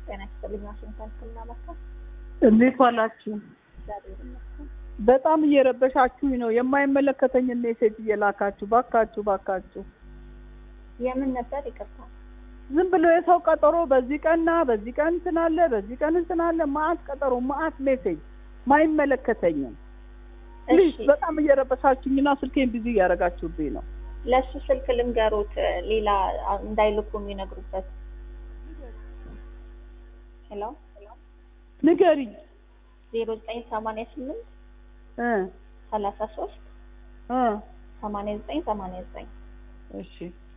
ጤና ይስጥልኝ። ዋሽንግተን ህክምና ማዕከል እንዴት ዋላችሁ? እግዚአብሔር ይመስገን። በጣም እየረበሻችሁኝ ነው። የማይመለከተኝ ሜሴጅ እየላካችሁ ባካችሁ፣ ባካችሁ የምን ነበር? ይቅርታ። ዝም ብሎ የሰው ቀጠሮ በዚህ ቀንና በዚህ ቀን እንትን አለ፣ በዚህ ቀን እንትን አለ። ማአት ቀጠሮ፣ ማአት ሜሴጅ ማይመለከተኝም። ፕሊዝ እሺ፣ በጣም እየረበሻችሁኝና ስልኬን ቢዚ እያደረጋችሁብኝ ነው። ለእሱ ስልክ ልንገሩት፣ ሌላ እንዳይልኩ የሚነግሩበት። ሄሎ ንገሪኝ ዜሮ ዘጠኝ ሰማንያ ስምንት እ ሰላሳ ሶስት እ ሰማንያ ዘጠኝ ሰማንያ ዘጠኝ እሺ